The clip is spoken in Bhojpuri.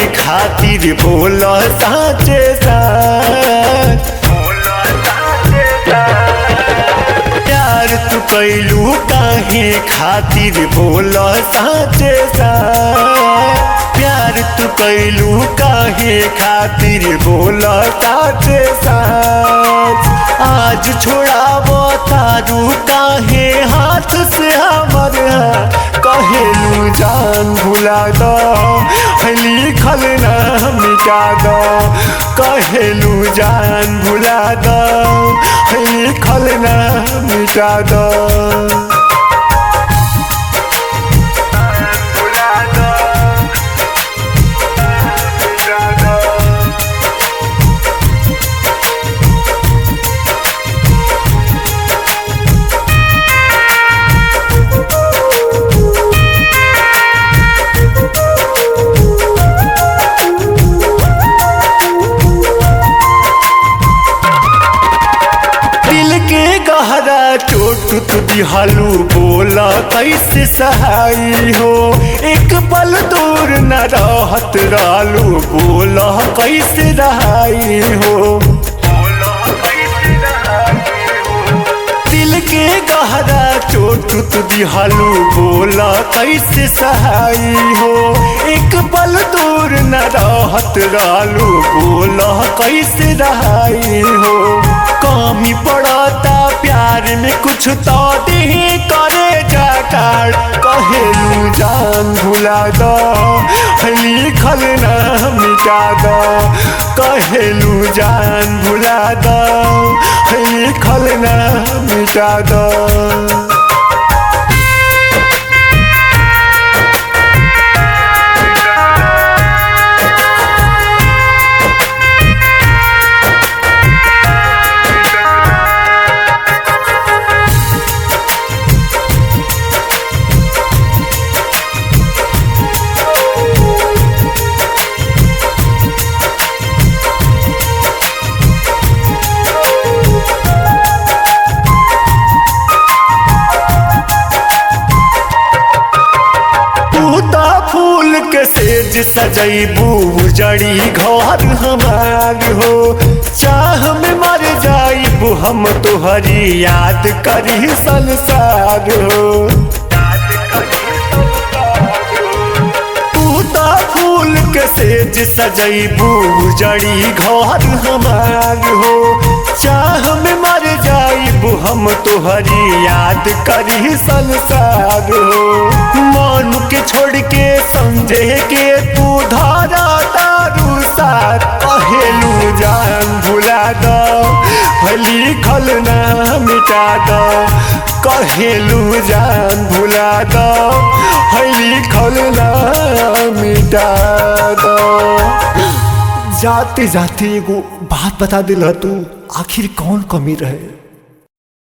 खातिर बोल साचे साच प्यार तू कैलू काहे खातिर बोल साचे साच प्यार तू कैलू काहे खातिर बोल साचे साच आज छोड़ाब तारू काहे हाथ से हमर कहेलू जान भुला दो लिखल ना मिटा दो कहेलू जान भुला दो लिखल ना मिटा दो भुला दो मिटा दो दिल के गहरा चोट तू दिहालू बोला कैसे सहाई हो एक पल दूर न रहत रालू बोला कैसे रहाई हो दिल के गहरा चोट तू दिहालू बोला कैसे सहाई हो एक पल दूर न रहत रालू बोला कैसे रहाई हो कमी पड़ता प्यार में कुछ तो दे करे जाकार कहेलू जान भुला दो लिखल ना मिटा दो कहेलू जान भुला दो लिखल ना मिटा दो तूता फूल के सेज सजैबू जड़ी घर हमार हो चाह में मर जाइबू हम तोहरी याद करी संसार हो तूता फूल के सेज सजैबू जड़ी घर हमार हो चाह में मर जाइबू हम तोहरी याद करी संसार हो मन के छोड़ के समझे के तू धारा तारू साथ कहेलू जान भुला दो लिखल ना मिटा दो कहेलू जान भुला दो लिखल ना मिटा दो जाते जाते एगो बात बता दिल तू आखिर कौन कमी रहे